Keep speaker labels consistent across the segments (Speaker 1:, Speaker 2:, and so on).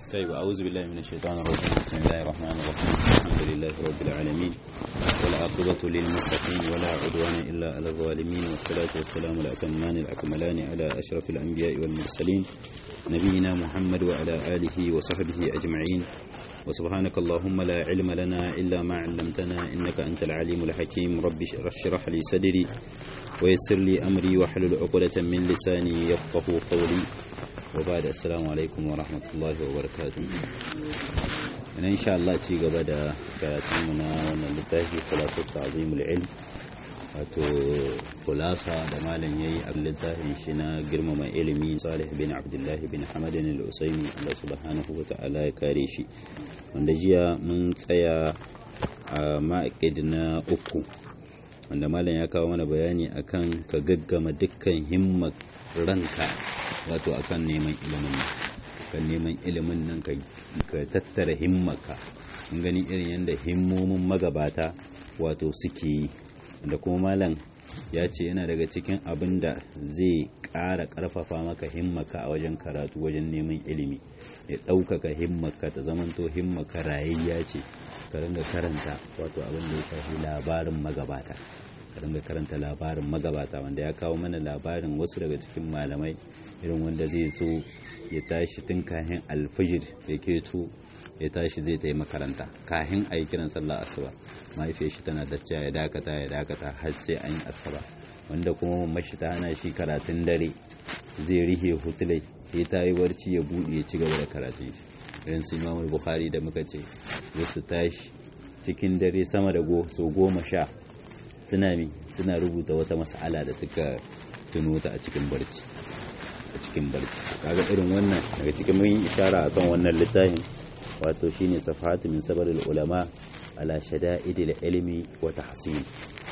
Speaker 1: طيب أعوذ بالله من الشيطان الرجيم بسم الله الرحمن الرحيم الحمد لله رب العالمين والعاقبة للمتقين ولا عدوان إلا على الظالمين والصلاة والسلام الأتمان الأكملان على أشرف الأنبياء والمرسلين نبينا محمد وعلى آله وصحبه أجمعين وسبحانك اللهم لا علم لنا إلا ما علمتنا إنك أنت العليم الحكيم رب اشرح لي صدري ويسر لي أمري واحلل عقدة من لساني يفقه قولي وبعد السلام عليكم ورحمة الله وبركاته أنا إن شاء الله تيجي بدأ كاتمنا ونلتهي خلاصة تعظيم العلم wato kulasa da malam yayi a littafin shi na girmama ilimi salih bin abdullahi bin hamadin al-usaimi Allah subhanahu wa ta'ala ya kare shi wanda jiya mun tsaya a ma'aƙid na uku wanda malam ya kawo mana bayani akan ka gaggama dukkan himmar ranka wato akan neman ilimin nan kan neman ilimin nan ka tattara himmarka mun gani irin yadda himmomin magabata wato suke yi da kuma malam ya ce yana daga cikin abin da zai ƙara ƙarfafa maka himmaka a wajen karatu wajen neman ilimi ya ɗaukaka himmaka ta zamanto himmaka rayayya ce ka ringa karanta wato abin da ya shafi labarin magabata ka ringa karanta labarin magabata wanda ya kawo mana labarin wasu daga cikin malamai irin wanda zai zo ya tashi tun kahin alfijir ya keto ya tashi zai ta yi makaranta kahin a yi kiran sallah asuba mahaifiyar shi tana dacca ya dakata ya dakata har sai an yi asuba wanda kuma mashi ta hana shi karatun dare zai rihe hutulai sai ta yi barci ya buɗe ya ci gaba da karatun shi irin su imamul bukhari da muka ce su tashi cikin dare sama da so goma sha suna mi suna rubuta wata mas'ala da suka tuno ta a cikin barci a cikin barci kaga irin wannan daga cikin mun yi ishara akan wannan littafin wato shine safahatu min sabarul ulama ala shada'idil ilmi wa tahsin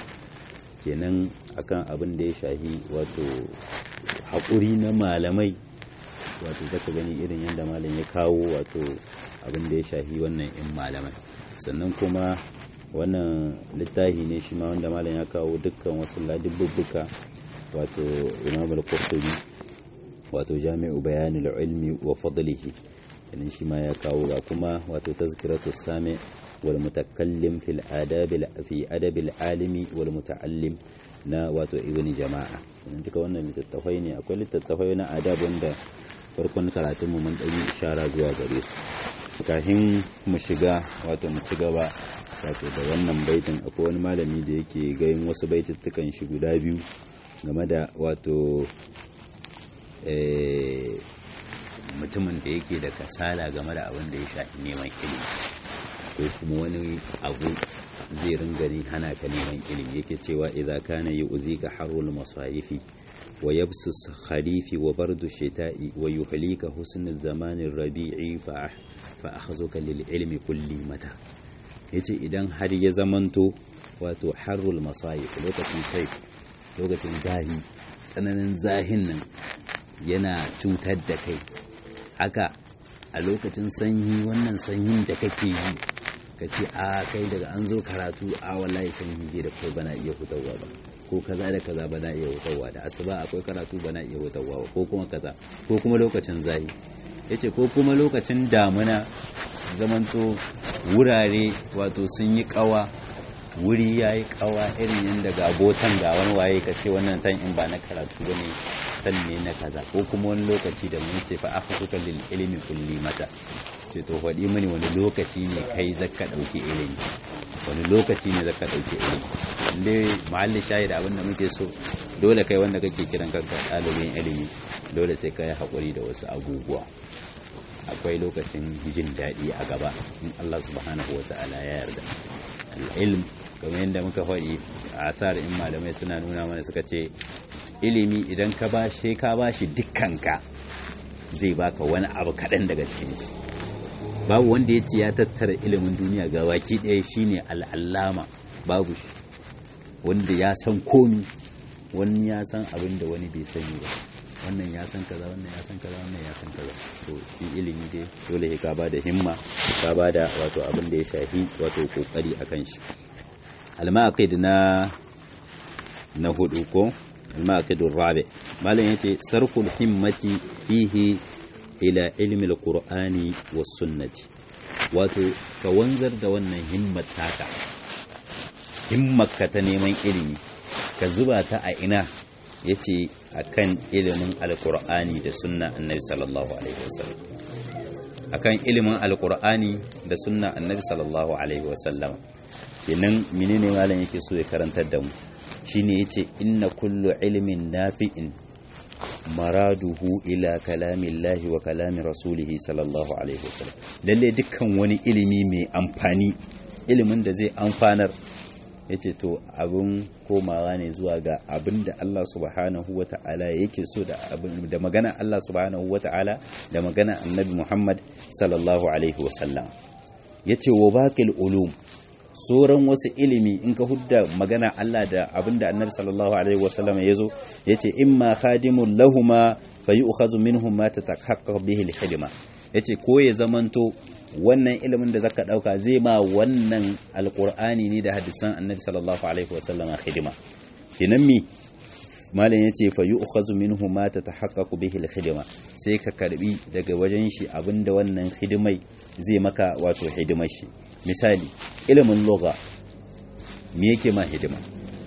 Speaker 1: kenan akan abin da ya shahi wato haƙuri na malamai wato zaka gani irin yadda malam ya kawo wato abin da ya shahi wannan in malamai sannan kuma wannan littafi ne shi ma wanda malam ya kawo dukkan wasu ladibbuka wato imam al-qurtubi wato jami'u bayanul ilmi wa fadlihi kenan shi ma ya kawo ga kuma wato tazkiratu sami wal mutakallim fil adab fi adab al alimi wal muta'allim na wato ibni jama'a kenan duka wannan littattafai ne akwai littattafai na adab wanda farkon karatun mu mun dan yi ishara zuwa gare su kafin mu shiga wato mu ci gaba wato da wannan baitin akwai wani malami da yake gayin wasu baitittukan shi guda biyu game da wato mutumin da yake da kasala game da abin da ya shafi neman ilimi ko kuma wani abu zai ringari hana ka neman ilimi yake cewa idza kana yu'zika harul masayifi wa yabsus kharifi wa bardu shita'i wa yuhlika husn zamanin rabi'i fa fa akhzuka lil ilmi kulli mata yace idan har ya zamanto wato harul masayif lokacin sai lokacin zahi tsananin zahin nan yana cutar da kai haka a lokacin sanyi wannan sanyin da kake yi ka ce a kai daga an zo karatu a wallahi sanyi je da kai bana iya hutawa ba ko kaza da kaza bana iya hutawa da asuba akwai karatu bana iya hutawa ba ko kuma kaza ko kuma lokacin zahi yace ko kuma lokacin damuna zamanto wurare wato sun yi kawa wuri ya yi kawa irin yadda ga botan ga wani waye ka ce wannan tan in ba na karatu ba ne tan ne na kaza ko kuma wani lokaci da mun ce fa aka suka lil ilimi kulli mata ce to faɗi mini wani lokaci ne kai zaka ɗauki ilimi wani lokaci ne zaka ɗauki ilimi inda mahallin shayi da abin da muke so dole kai wanda kake kiran kanka ɗalibin ilimi dole sai ka yi haƙuri da wasu abubuwa akwai lokacin jin daɗi a gaba in Allah subhanahu wa ta'ala ya yarda al-ilm kamar yadda muka faɗi a asar in malamai suna nuna mana suka ce ilimi idan ka ba shi ka ba shi dukkanka zai baka wani abu kaɗan daga cikin shi babu wanda ya ce ya tattara ilimin duniya ga baki ɗaya shine al'allama babu shi wanda ya san komi wani ya san abin da wani bai sani ba wannan ya san kaza wannan ya san kaza wannan ya san kaza to shi ilimi dai dole ka ba da himma ka ba da wato abin da ya shafi wato kokari akan shi al-maqid na na hudu ko al-maqid ar-rabi malam yace sarful himmati fihi ila ilmi alqur'ani was sunnati wato ka wanzar da wannan himmat taka himmarka ta neman ilimi ka zuba ta a ina yace akan ilimin alqur'ani da sunna annabi sallallahu alaihi wasallam akan ilimin alqur'ani da sunna annabi sallallahu alaihi wasallam kenan menene malam yake so ya karantar da mu shine yace inna kullu ilmin nafi'in maraduhu ila kalamillahi wa kalami rasulihi sallallahu alaihi wasallam lalle dukkan wani ilimi mai amfani ilimin da zai amfanar yace to abin komawa ne zuwa ga abin da Allah subhanahu wata'ala yake so da abin da magana Allah subhanahu wata'ala da magana annabi Muhammad sallallahu alaihi wasallam yace wa baqil ulum sauran wasu ilimi in ka hudda magana Allah da abinda annabi sallallahu alaihi wasallam ya zo ya ce imma khadimun lahuma fa yu'khazu minhum ma tatahaqqaq bihi al-khidma yace ko ya zamanto wannan ilimin da zaka dauka zai ma wannan alqur'ani ne da hadisan annabi sallallahu alaihi wasallam khidma kinan mi malam yace fa yu'khazu minhum ma tatahaqqaq bihi al-khidma sai ka karbi daga wajen shi abinda wannan hidimai zai maka wato hidimar shi misali ilimin loga me yake ma hidima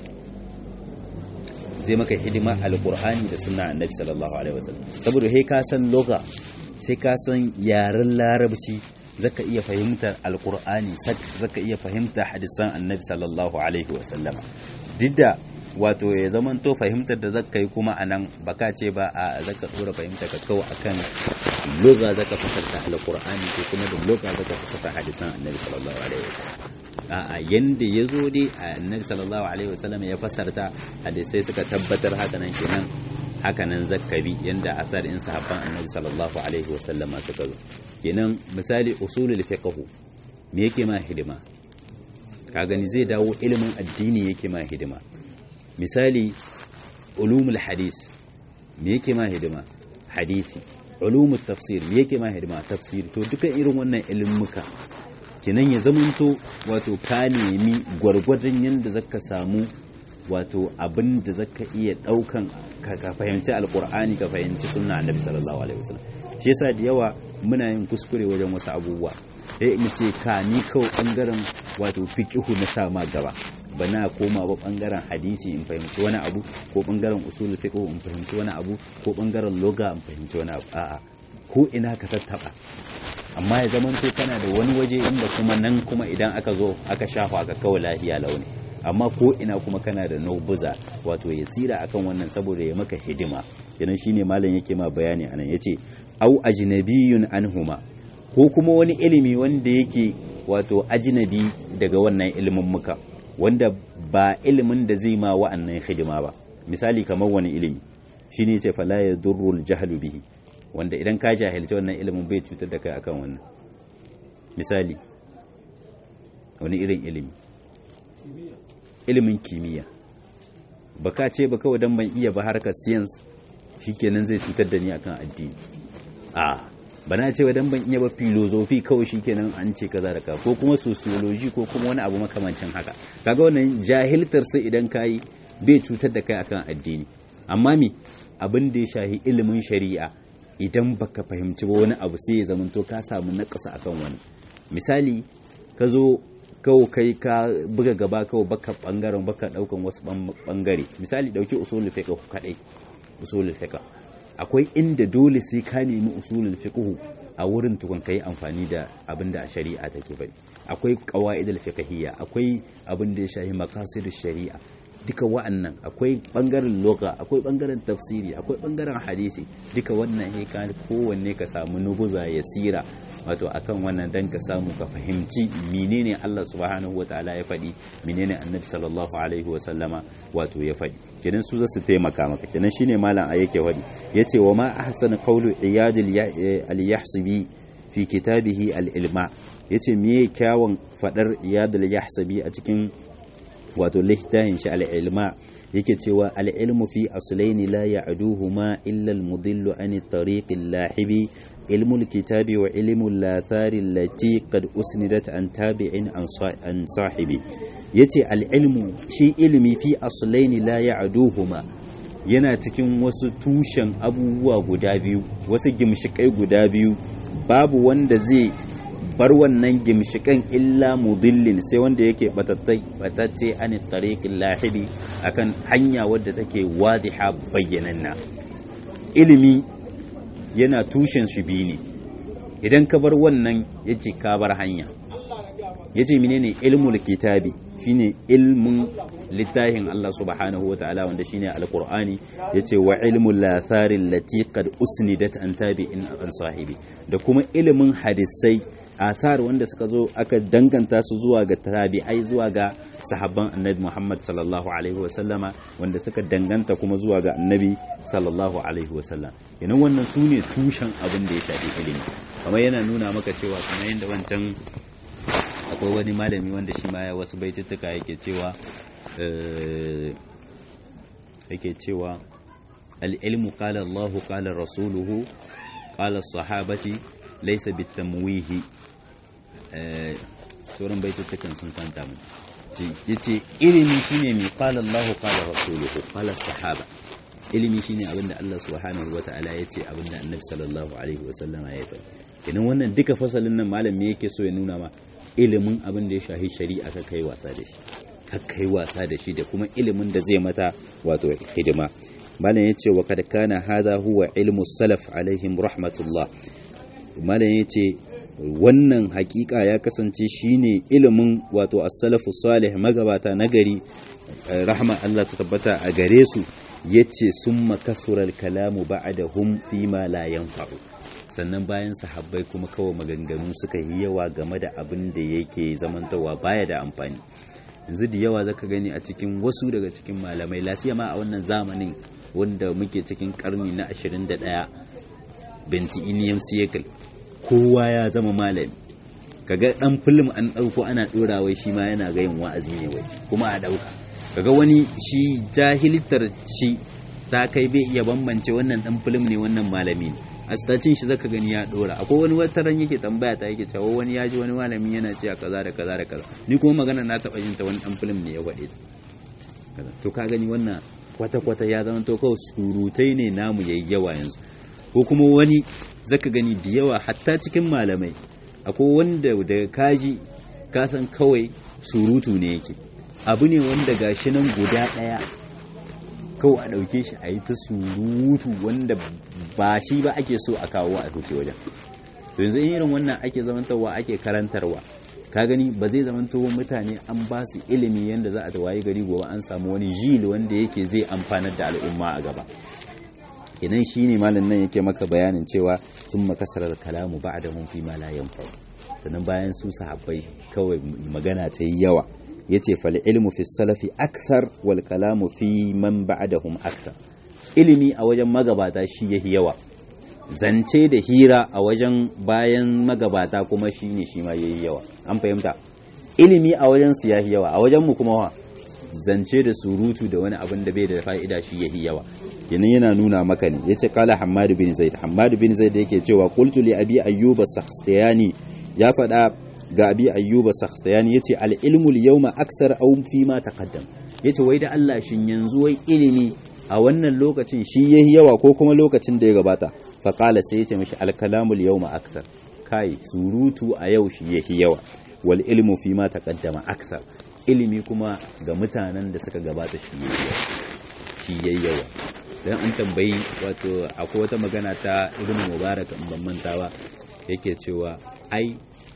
Speaker 1: zai maka hidima alkur'ani da sunna annabi sallallahu alaihi wasallam saboda he ka san loga sai ka san yaren larabci zaka iya fahimtar alkur'ani zaka iya fahimtar hadisan annabi sallallahu alaihi wasallam duk da wato ya zaman to fahimtar da zaka yi kuma anan baka ce ba a zaka dora fahimta ka kawo akan loga zaka fasarta alqur'ani ko kuma da loga zaka fasarta hadisan annabi sallallahu alaihi wasallam a'a yanda yazo dai annabi sallallahu alaihi wasallam ya fasarta hadisai suka tabbatar haka nan kenan haka nan zakkabi yanda asar in sahabban annabi sallallahu alaihi wasallam suka zo kenan misali usulul fiqh me yake ma hidima ka gani zai dawo ilimin addini yake ma hidima misali ulumul hadis me yake ma hidima hadisi ulumul tafsir me yake ma hidima tafsir to duka irin wannan ilmuka kinan ya zamanto wato ka nemi gwargwadon yanda zaka samu wato abin da zaka iya daukan ka fahimci alqur'ani ka fahimci sunna annabi sallallahu alaihi wasallam shi yasa da yawa muna yin kuskure wajen wasu abubuwa sai mu ce ka ni kawai bangaren wato fiqihu na sama gaba bana koma ba bangaren hadisi in fahimci wani abu ko bangaren usul fiqh in fahimci wani abu ko bangaren loga in fahimci wani abu a'a ko ina ka tattaba amma ya zaman to kana da wani waje inda kuma nan kuma idan aka zo aka shafa aka kawo lahiya launi amma ko ina kuma kana da naubuza wato ya tsira akan wannan saboda ya maka hidima kenan shine malam yake ma bayani anan yace au ajnabiyun anhuma ko kuma wani ilimi wanda yake wato ajnabi daga wannan ilimin muka wanda ba ilimin da zai ma wa'annan hidima ba misali kamar wani ilimi shine ce fala ya durrul jahlu bihi wanda idan ka jahilci wannan ilimin bai cutar da kai akan wannan misali wani irin ilimi ilimin kimiyya baka ce ba kawai dan ban iya ba harkar science shikenan zai cutar da ni akan addini a bana ce dan ban iya ba filozofi kawai shikenan an ce kaza da ka ko kuma sociology ko kuma wani abu makamancin haka kaga wannan jahiltar sai idan kai bai cutar da kai akan addini amma mi abin da ya shahi ilimin shari'a idan baka fahimci ba wani abu sai ya zamanto ka samu nakasa akan wani misali ka zo kawo kai ka buga gaba kawo baka bangaren baka daukan wasu bangare misali dauki usulul fiqh kadai usulul fiqh akwai inda dole sai ka nemi usulul fiqh a wurin tukun kai amfani da abinda a shari'a take bari akwai qawaidul fiqhiyya akwai abin da ya shafi maqasidish shari'a duka wa'annan akwai bangaren loga akwai bangaren tafsiri akwai bangaren hadisi duka wannan he ka kowanne ka samu nubuza ya sira wato akan wannan dan ka samu ka fahimci menene Allah subhanahu wataala ya faɗi menene annabi sallallahu alaihi wasallama wato ya faɗi kenan su zasu taimaka maka kenan shine malam a yake faɗi yace wa ma ahsana qawlu iyad al-yahsibi fi kitabihi al-ilma yace me kyawun fadar iyad al-yahsibi a cikin wato littafin shi al-ilma yake cewa al-ilmu fi aslaini la ya'duhuma illa al-mudillu an at-tariq al-lahibi ilmu al-kitabi wa ilmu al-lathari allati qad usnidat an tabi'in an sahibi yace al-ilmu shi ilmi fi aslaini la ya'duhuma yana cikin wasu tushen abubuwa guda biyu wasu gimshikai guda biyu babu wanda zai bar wannan gimshikan illa mudillin sai wanda yake batacce an tariqin lahidi akan hanya wadda take wadiha bayyananna ilimi yana tushen shi biyu ne idan ka bar wannan yace ka bar hanya yace menene ilmul kitabi shine ilmin littafin Allah subhanahu wa ta'ala wanda shine alqur'ani yace wa ilmul lathari allati qad usnidat an tabi'in an sahibi da kuma ilimin hadisai asar wanda suka zo aka danganta su zuwa ga tabi'ai zuwa ga sahabban annabi Muhammad sallallahu alaihi wasallama wanda suka danganta kuma zuwa ga annabi sallallahu alaihi wasallam idan wannan su ne tushen abin da ya shafi ilimi kamar yana nuna maka cewa kamar yadda wancan akwai wani malami wanda shi ma ya wasu baituttuka yake cewa yake cewa al-ilmu qala Allahu qala rasuluhu qala sahabati laysa bitamwihi sauran baitutukan sun kanta mu yace ilimi shine mai qala Allahu qala rasuluhu qala sahaba ilimi shine abinda Allah subhanahu wataala yace abinda Annabi sallallahu alaihi wasallama ya faɗi kenan wannan duka fasalin nan malam me yake so ya nuna ma ilimin abin da ya shahi shari'a ka kai wasa da shi ka kai wasa da shi da kuma ilimin da zai mata wato hidima malam yace wa kad kana hadha huwa ilmu salaf alaihim rahmatullah malam yace wannan hakika ya kasance shine ilimin wato as-salafu salih magabata nagari rahma Allah ta tabbata a gare su yace summa kasura al-kalamu ba'dahum fima la yanfa'u sannan bayan sahabbai kuma kawai maganganu suka yi yawa game da abin da yake zamantawa baya da amfani yanzu da yawa zaka gani a cikin wasu daga cikin malamai lasiyama a wannan zamanin wanda muke cikin karni na 21 bentiniyam cycle kowa ya zama malami kaga dan film an dauko ana dora wai shi ma yana ga yin wa'azi ne wai kuma a dauka kaga wani shi jahilitar shi ta kai bai iya bambance wannan dan film ne wannan malami ne a stacin shi zaka gani ya dora akwai wani wataran yake tambaya ta yake cewa wani ya ji wani malami yana cewa kaza da kaza da kaza ni kuma magana na taba yin ta wani dan film ne ya faɗe to ka gani wannan kwata kwata ya zama to kawai surutai ne namu yayi yawa yanzu ko kuma wani zaka gani da yawa hatta cikin malamai akwai wanda da kaji ka san kawai surutu ne yake abu ne wanda gashi nan guda ɗaya kawai a ɗauke shi a yi ta surutu wanda ba shi ba ake so a kawo a tuce wajen to yanzu irin wannan ake zamantarwa ake karantarwa ka gani ba zai zamanto mutane an ba su ilimi yadda za a wayi gari gobe an samu wani jil wanda yake zai amfanar da al'umma a gaba idan shi ne malin nan yake maka bayanin cewa sun makasarar kalamu ba da mun fi ma la yanfa sannan bayan su sahabbai kawai magana ta yi yawa yace fal ilmu fi salafi aksar wal kalamu fi man ba'dahum aksar ilimi a wajen magabata shi yahi yawa zance da hira a wajen bayan magabata kuma shi ne shi ma yayi yawa an fahimta ilimi a wajen su yahi yawa a wajen mu kuma wa zance da surutu da wani abin da bai da fa'ida shi yahi yawa kenan yana nuna maka ne yace kala hammad bin zaid hammad bin zaid yake cewa qultu li abi ayyuba sakhtiyani ya faɗa ga abi ayyuba sakhtiyani yace al ilmu al yawma aksar aw fi ma taqaddam yace wai da Allah shin yanzu wai ilimi a wannan lokacin shi yahi yawa ko kuma lokacin da ya gabata fa qala sai yace mishi al kalamu al yawma aksar kai surutu a yau shi yahi yawa wal ilmu fi ma taqaddama aksar ilimi kuma ga mutanen da suka gabata shi yayi yawa shi yayi yawa dan an tambayi wato akwai wata magana ta ibnu mubarak in ban manta ba yake cewa ai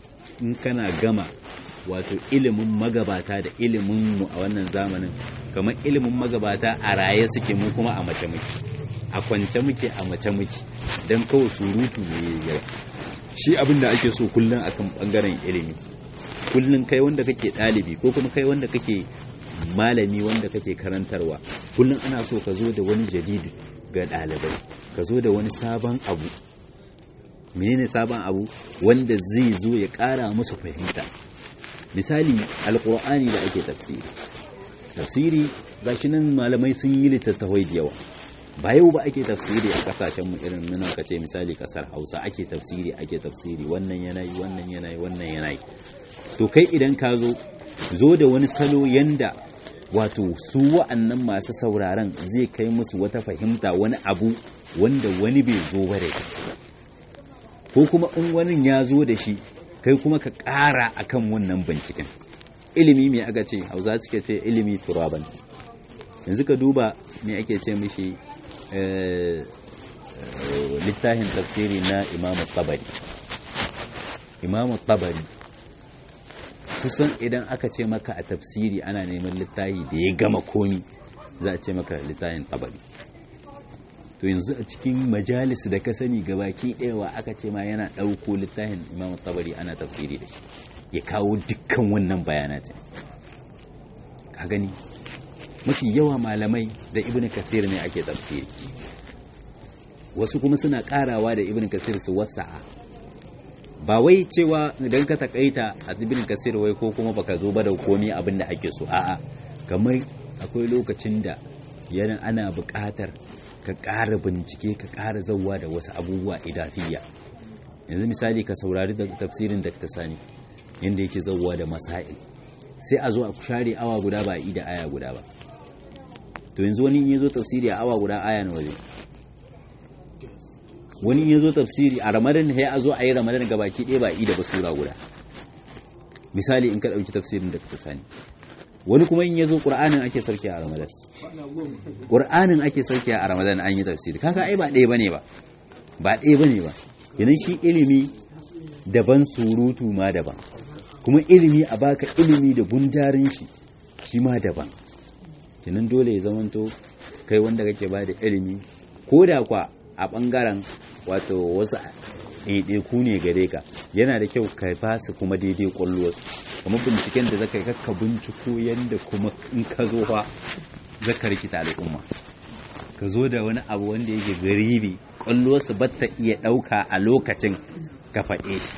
Speaker 1: in kana gama wato ilimin magabata da ilimin mu a wannan zamanin kamar ilimin magabata a raye suke mu kuma a mace muke a kwance muke a mace muke don kawai surutu ne yawa shi abin da ake so kullum akan bangaren ilimi kullum kai wanda kake ɗalibi ko kuma kai wanda kake malami wanda kake karantarwa kullum ana so ka zo da wani jadidi ga ɗalibai ka zo da wani sabon abu menene sabon abu wanda zai zo ya ƙara musu fahimta misali alƙur'ani da ake tafsiri tafsiri gashi nan malamai sun yi littattafai da yawa ba yau ba ake tafsiri a kasashen mu irin nan ka ce misali kasar Hausa ake tafsiri ake tafsiri wannan yanayi wannan yanayi wannan yanayi to kai idan ka zo zo da wani salo yanda wato su wa'annan masu sauraron zai kai musu wata fahimta wani abu wanda wani bai zo ba da ko kuma in wani ya zo da shi kai kuma ka ƙara akan wannan binciken ilimi mai aka ce hausa suke ce ilimi turaban yanzu ka duba me ake ce mishi littafin tafsiri na imamu tabari imamu tabari kusan idan aka ce maka a tafsiri ana neman littafi da ya gama komi za a ce maka littafin tabari to yanzu a cikin majalis da ka sani gabaki ɗayawa aka ce ma yana ɗauko littafin imamu tabari ana tafsiri da shi ya kawo dukkan wannan bayanatin ka gani mafi yawa malamai da ibn kasir ne ake tafsiri wasu kuma suna karawa da ibn kasir su wasa'a ba wai cewa idan ka takaita a ibn kasir wai ko kuma baka zo ba da komai abin da ake so a'a kamar akwai lokacin da yana ana buƙatar ka ƙara bincike ka ƙara zauwa da wasu abubuwa idafiya yanzu misali ka saurari da tafsirin da ta sani yadda yake zauwa da masail sai a zo a share awa guda ba a yi da aya guda ba to yanzu wani in ya zo tafsiri a awa guda aya na waje wani in ya zo tafsiri a ramadan ya a zo a yi ramadan ga baki ɗaya ba a yi da basura guda misali in ka ɗauki tafsirin da ta sani wani kuma in ya zo ƙur'anin ake sarki a ramadan ƙur'anin ake sarki a ramadan an yi tafsiri kaga ai ba ɗaya bane ba ba ɗaya bane ba yanan shi ilimi daban surutu ma daban kuma ilimi a baka ilimi da gundarin shi shi ma daban kinan dole ya zamanto kai wanda kake ba da ilimi ko da kwa a ɓangaren wato wasu ɗaiɗaiku ne gare ka yana da kyau ka fasa kuma daidai ƙwallowarsu kuma binciken da zaka yi kakka binciko yadda kuma in ka zo fa zaka rikita al'umma ka zo da wani abu wanda yake garibi ƙwallowarsu ba ta iya ɗauka a lokacin ka faɗe shi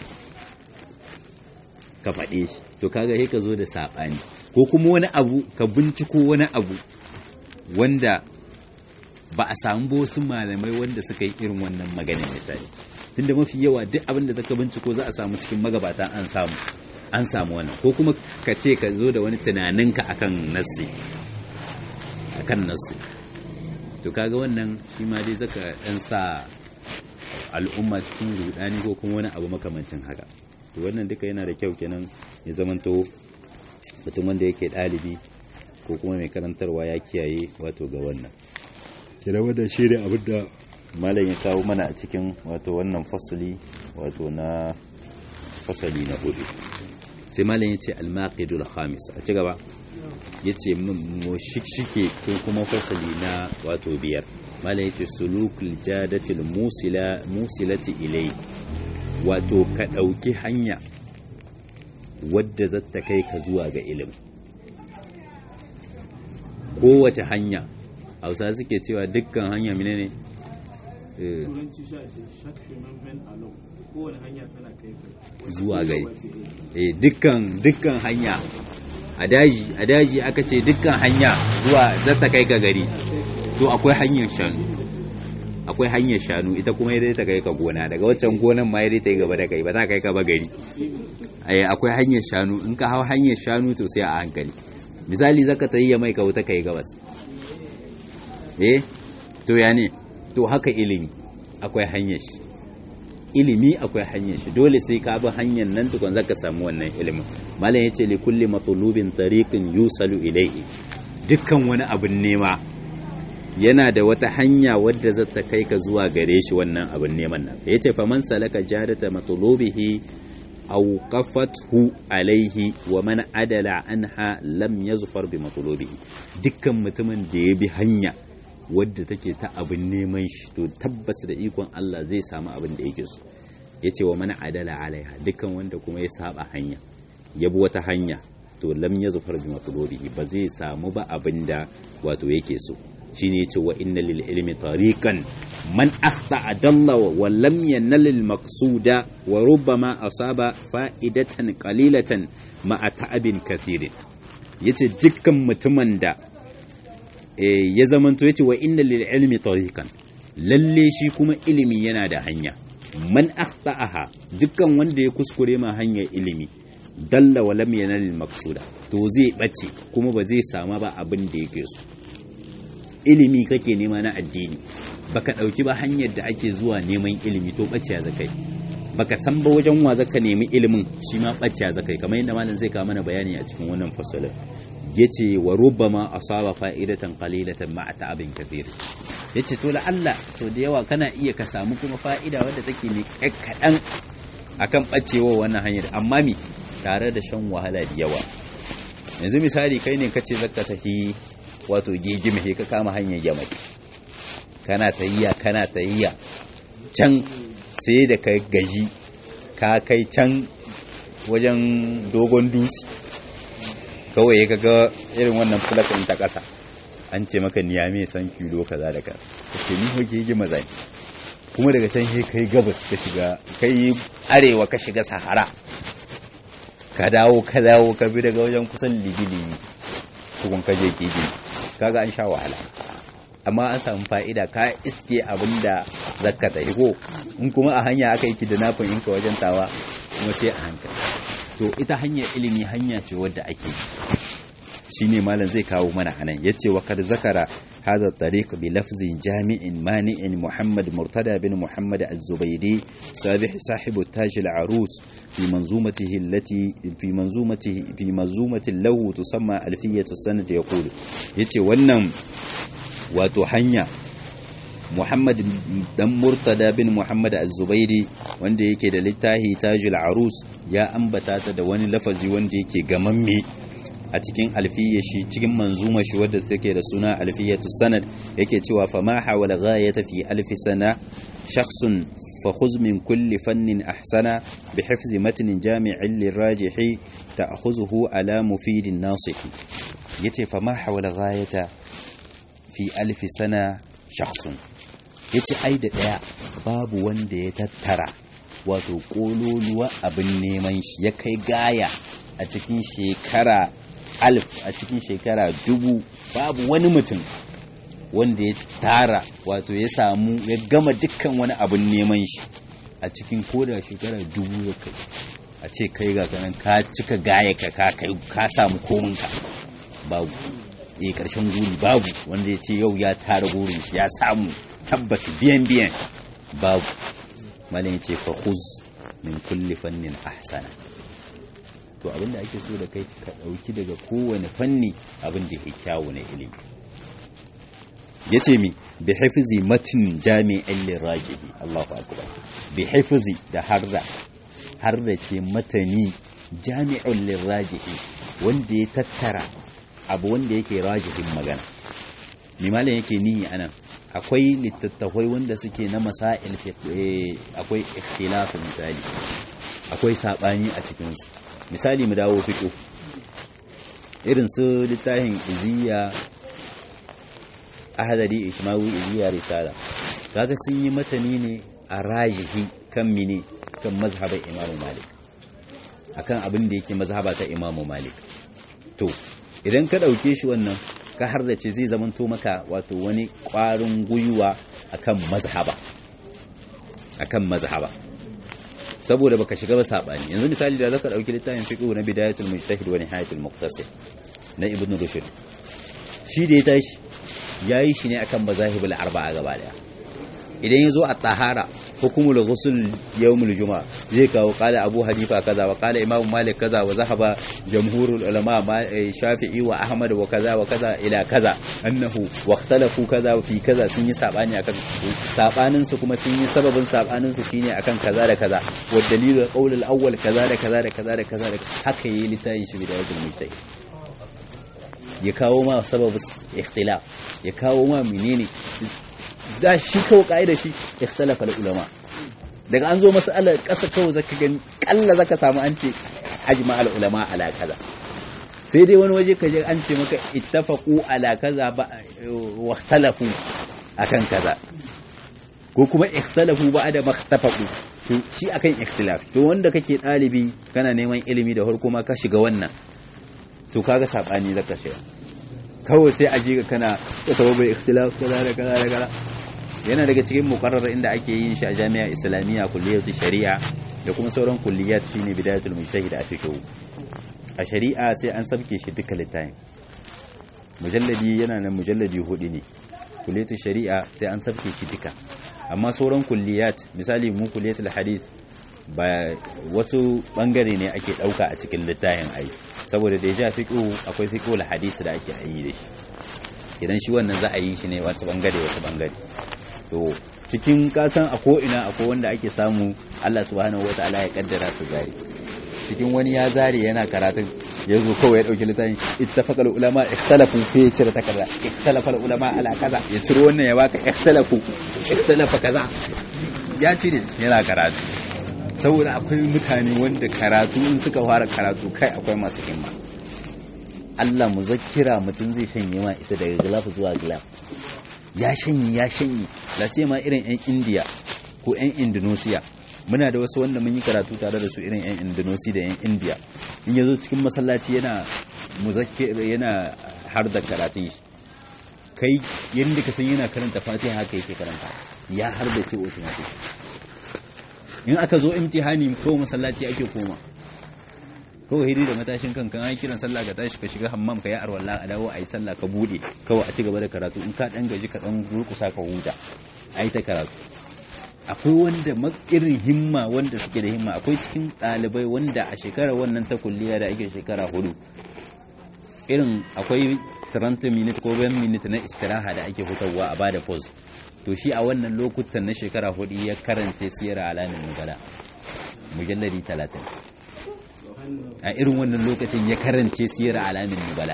Speaker 1: ka faɗe shi to kaga sai ka zo da saɓani ko kuma wani abu ka binciko wani abu wanda ba a samu ba wasu malamai wanda suka yi irin wannan maganin misali tunda mafi yawa duk abin da zaka binciko za a samu cikin magabata an samu an samu wannan ko kuma ka ce ka zo da wani tunaninka akan nassi akan nassi to kaga wannan shi ma dai zaka dan sa al'umma cikin rudani ko kuma wani abu makamancin haka to wannan duka yana da kyau kenan ya zamanto mutum wanda yake ɗalibi ko kuma mai karantarwa ya kiyaye wato ga wannan kira wanda shi ne abin da malam ya kawo mana a cikin wato wannan fasali wato na fasali na hudu sai malam ya ce almaqidul khamis a ci gaba ya ce mu shike ko kuma fasali na wato biyar malam ya ce sulukul jadatil musila musilati ilai wato ka ɗauki hanya wadda za ta kai ka zuwa ga ilimi kowace hanya hausa suke cewa dukkan hanya mine ne zuwa gari eh dukkan dukkan hanya a daji a daji aka ce dukkan hanya zuwa za ta kai ka gari to akwai hanyar shanu akwai hanyar shanu ita kuma ya ta kai ka gona daga waccan gonan ma ya ta yi gaba da kai ba ta kai ka ba gari akwai hanyar shanu in ka hau hanyar shanu to sai a hankali misali zaka ta yi ya mai ka wuta kai gabas eh to ya ne to haka ilimi akwai hanyar shi ilimi akwai hanyar shi dole sai ka bi hanyar nan tukun zaka samu wannan ilimin malam yace li kulli matlubin tariqin yusalu ilayhi dukkan wani abin nema yana da wata hanya wadda za ta kai ka zuwa gare shi wannan abin neman nan yace faman salaka jadata matlubihi aw qafathu alaihi wa man adala anha lam yazfar bi matlubihi dukkan mutumin da ya bi hanya wadda take ta abin neman shi to tabbas da ikon Allah zai samu abin da yake so yace wa man adala alaiha dukkan wanda kuma ya saba hanya ya bi wata hanya to lam yazfar bi matlubihi ba zai samu ba abin da wato yake so shine yace wa inna lil ilmi tariqan man akhta adalla wa lam yanal al maqsuda wa rubbama asaba fa'idatan qalilatan ma'a ta'abin kathirin yace dukkan mutumin da ya zamanto yace wa inna lil ilmi tariqan lalle shi kuma ilimi yana da hanya man akhta'aha dukkan wanda ya kuskure ma hanyar ilimi dalla wa lam yanal maqsuda to zai bace kuma ba zai sama ba abin da yake so ilimi kake nema na addini baka dauki ba hanyar da ake zuwa neman ilimi to bace ya zakai baka san ba wajen wa zaka nemi ilimin shi ma bace ya zakai kamar yadda malam zai kawo mana bayani a cikin wannan fasalin yace wa rubbama asaba fa'idatan qalilatan ma'a ta'abin kathir yace to la Allah so da yawa kana iya ka samu kuma fa'ida wadda take ne kaɗan akan bacewa wannan hanyar amma mi tare da shan wahala da yawa yanzu misali kai ne kace zaka tafi wato gegime ka kama hanyar yamai kana tayyiya kana tayyiya can sai da kai gaji ka kai can wajen dogon dutse kawai ka ga irin wannan fulakin ta ƙasa an ce maka niyame san kilo kaza da kaza ka ce ni hoke yi maza kuma daga can sai kai gabas ka shiga kai arewa ka shiga sahara ka dawo ka dawo ka bi daga wajen kusan libi-libi tukun ka je kigi kaga an sha wahala amma an samu fa'ida ka iske abin da zakka ta ko in kuma a hanya aka yi kidnapping in ka wajen tawa kuma sai a hankali to ita hanyar ilimi hanya ce wadda ake shine malam zai kawo mana anan yace wa kad zakara هذا الطريق بلفظ جامع مانع محمد مرتدى بن محمد الزبيدي سابح صاحب التاج العروس في منظومته التي في منظومته في منظومة له تسمى ألفية السند يقول يتي ونم وتحنيا Muhammad dan Murtada bin Muhammad Az-Zubairi wanda yake da littafi Tajul Arus ya ambata ta da wani lafazi wanda yake gamamme a cikin alfiyya shi cikin manzuma shi wadda take da suna alfiyatu sanad yake cewa fa ma hawala ghayata fi alfi sana shakhsun fa khudh min kulli fannin ahsana bi hifzi matnin jami'in lirajihi ta'khuzuhu ala mufidin nasihi yace fa ma hawala ghayata fi alfi sana shakhsun yace ai da daya babu wanda ya tattara wato kololuwa abin neman shi ya kai gaya a cikin shekara alif a cikin shekara dubu babu wani mutum wanda ya tara wato ya samu ya gama dukkan wani abin neman shi a cikin koda shekara dubu ya kai a ce kai ga kanan ka cika gaya ka ka kai ka samu kominka babu eh karshen guri babu wanda ya ce yau ya tara gurin shi ya samu tabbas biyan biyan babu malin ya ce fa khuz min kulli fannin ahsana to abinda ake so da kai ka dauki daga kowane fanni abin da ya kyawu na ilimi yace mi bi hifzi matin jami'in lirajibi Allahu akbar bi hifzi da harda harda ce matani jami'un lirajibi wanda ya tattara abu wanda yake rajihin magana mimalin yake nihi anan akwai littattafai wanda suke na masail akwai ikhtilafu misali akwai sabani a cikinsu misali mu dawo fiƙo irin su littafin iziya ahadari ishmawi iziya risala kaga sun yi matani ne a rajihi kan mine kan mazhabar imamu malik akan abin da yake mazhaba ta imamu malik to idan ka ɗauke shi wannan ka har da ce zai zamanto maka wato wani ƙwarin gwiwa akan mazhaba akan mazhaba saboda baka shiga ba sabani yanzu misali da zaka dauki littafin fiqh na bidayatul mujtahid wa nihayatul muqtasid na ibn rushd shi da ya tashi yayi shi ne akan mazahibul arba'a gaba daya idan yazo a tahara hukumul ghusl yawmul juma'a zai kawo qala abu hanifa kaza wa qala imam malik kaza wa zahaba jamhurul ulama shafi'i wa ahmad wa kaza wa kaza ila kaza annahu wa ikhtalafu kaza fi kaza sun yi sabani akan sabanin su kuma sun yi sababin sabanin su shine akan kaza da kaza wa dalilul qawl al awwal kaza da kaza da kaza da kaza da haka yi litayin shi bidayatul mujtahid ya kawo ma sababin ikhtilaf ya kawo ma menene da shi kawo ka'ida shi ikhtalafa ulama daga an zo mas'alar ƙasa kawai zaka gani kalla zaka samu an ce ajma al ulama ala kaza sai dai wani waje kaje an ce maka ittafaqu ala kaza ba wa ikhtalafu akan kaza ko kuma ikhtalafu ba da makhtafaqu to shi akan ikhtilaf to wanda kake dalibi kana neman ilimi da farko ma ka shiga wannan to kaga sabani zaka shiga kawai sai a jiga kana da sababin ikhtilaf kaza da kaza da kaza yana daga cikin muqarrar inda ake yin shi a jami'a islamiyya kulliyatu shari'a da kuma sauran kulliyat shine bidayatul mujtahid a fiqh a shari'a sai an sabke shi duka littafin mujalladi yana nan mujalladi hudu ne kulliyatul shari'a sai an sabke shi duka amma sauran kulliyat misali mu kulliyatul hadith ba wasu bangare ne ake dauka a cikin littafin ai saboda da ya ja fiqh akwai fiqhul hadith da ake yi da shi idan shi wannan za a yi shi ne wasu bangare wasu bangare to cikin kasan a ko'ina akwai wanda ake samu Allah subhanahu wa ta'ala ya kaddara su zari cikin wani ya zare yana karatun ya zo kawai ya dauki littafin ittafaqa ulama ikhtalafu fi ya cire takarda ikhtalafa ulama ala kaza ya ciro wannan ya baka ikhtalafu ikhtalafa kaza ya cire yana karatu saboda akwai mutane wanda karatu in suka fara karatu kai akwai masu himma Allah muzakkira mutum zai shanye ma ita daga gilaf zuwa gilaf ya shanye ya shanye la sai ma irin yan India ko yan Indonesia muna da wasu wanda mun yi karatu tare da su irin yan Indonesia da yan India in yazo cikin masallaci yana muzakkira yana har da karatu kai yadda ka san yana karanta Fatiha haka yake karanta ya har da ce automatic in aka zo imtihani ko masallaci ake koma kawai hidi da matashin kan kan kiran sallah ka tashi ka shiga hammam ka yi arwalla a dawo a yi sallah ka bude kawai a ci gaba da karatu in ka dan gaji ka dan durkusa ka huta a yi ta karatu akwai wanda irin himma wanda suke da himma akwai cikin ɗalibai wanda a shekarar wannan ta kulliya da ake shekara hudu irin akwai 30 minute ko 20 minute na istiraha da ake hutawa a bada pause to shi a wannan lokutan na shekara hudu ya karance siyar alamin nubala mujallari talatin a irin wannan lokacin ya karance siyar alamin nubala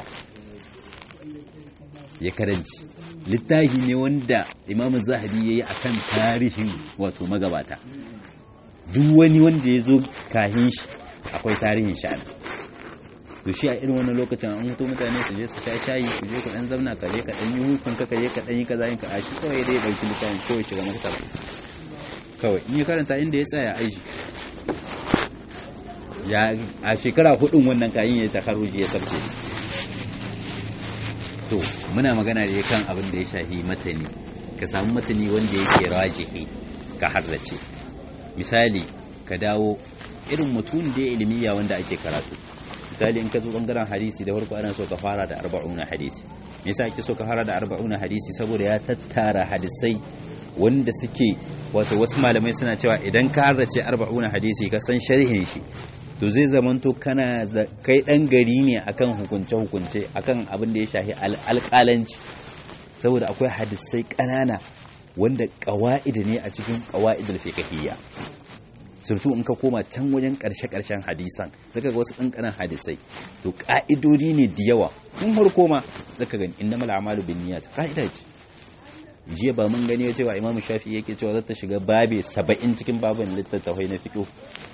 Speaker 1: ya karance littafi ne wanda imamu zahabi ya yi a kan tarihin wato magabata duk wani wanda ya zo kahin shi akwai tarihin sha'ani to shi a irin wannan lokacin an mutu mutane su je su sha shayi su je ku dan zamna ka je ka dan yi hukun ka je ka dan yi kaza yin ka a shi kawai dai dauki littafin kawai shiga maktaba kawai in ya karanta inda ya tsaya aiki ya a shekara hudun wannan kayan ya takaruji ya sabce to muna magana da kan abin da ya shahi matani ka samu matani wanda yake rajihi ka harrace misali ka dawo irin mutum da ilmiya wanda ake karatu misali in ka zo bangaren hadisi da farko ana so ka fara da arba'una hadisi me yasa ake so ka fara da arba'una hadisi saboda ya tattara hadisai wanda suke wato wasu malamai suna cewa idan ka harrace arba'una hadisi ka san sharhin shi to zai zamanto kana kai dan gari ne akan hukunce hukunce akan abin da ya shafi alƙalanci saboda akwai hadisai ƙanana wanda ƙawa'id ne a cikin ƙawa'idul fiqhiyya surtu in ka koma can wajen ƙarshe-ƙarshen hadisan zaka ga wasu ƙanƙanan hadisai to ƙa'idodi ne da yawa tun farko ma zaka gani innamal a'malu binniyat ƙa'ida ce jiya ba mun gani cewa imamu shafi yake cewa zata shiga babe saba'in cikin babin littattafai na fiqh